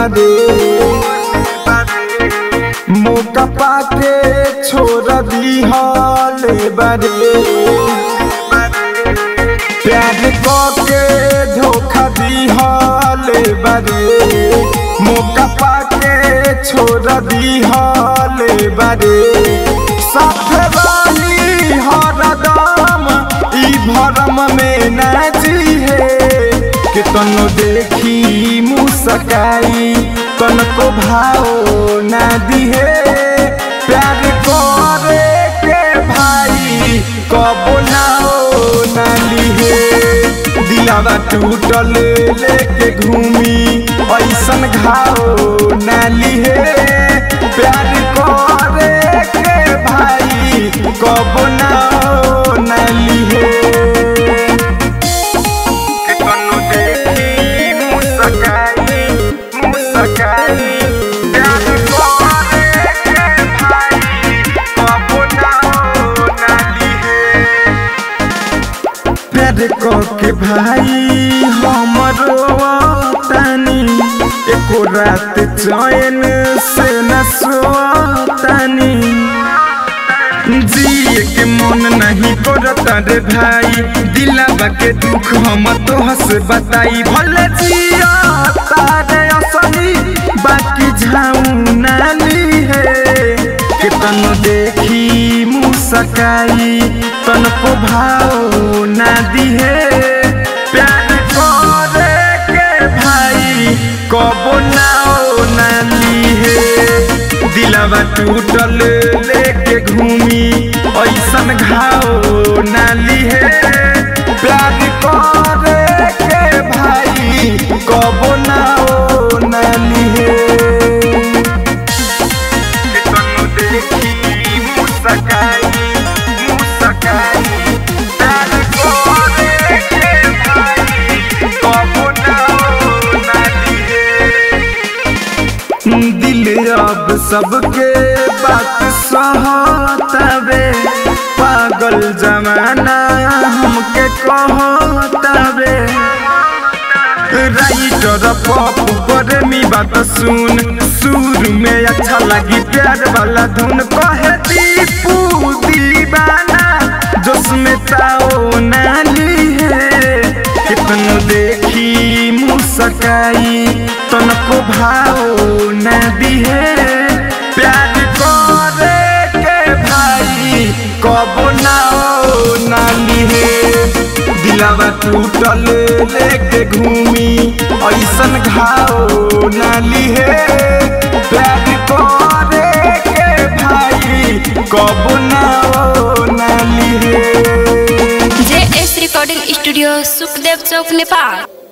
बारे मौका पाके छोड़ दी हले बारे प्यार के धोखा दी हले बारे मौका पाके छोड़ दी हले बारे साथ रही हरदम ई भरम में नाची है कि तनो देखी मुस्काई तनको भाव ना दिहे प्यार करे के भाई कबो ना ना लिहे दिलावा टूटल लेके घूमी ऐसन घाव ना लिहे प्यार करे के भाई कबो ना ना लिहे कि तनु देखी मुस्काई मुस्काई प्यार करे के भाई कबो ना ना लिहे प्यार को के भाई हमरो तानी एको रात चैन से न सोतानी जिए के मन नहीं करता रे भाई दिलावा के दुख हम तो हंस बताई भले जिया तारे असली बाकी झाऊ नाली है कि तन देखी मुस्काई तन को भाव ना दिहे प्यार करे के भाई कबो ना ना लिहे दिलावा टूटल लेके घूमी ऐसन घाव ना लिहे प्यार करे के भाई कबो ना ना लिहे कि तनु देखी मुस्काई मुस्काई प्यार करे के भाई कबो ना ना लिहे दिल अब सबके बात सहतावे पागल जमाना हमके कहतावे राइटर पॉप पर मी बात सुन सुर में अच्छा लगी प्यार वाला धुन कहे दीपू दीवाना जोसमें ताओ नाली है कितनो देखी मुस्काई तनको भाव ना दिहे प्यार करे के भाई कबो ना ना लिहे दिलावा टूटल लेके घूमी ऐसन घाव ना लिहे प्यार करे के भाई कबो ना ना लिहे J S recording studio Sukhdev चौक नेपाल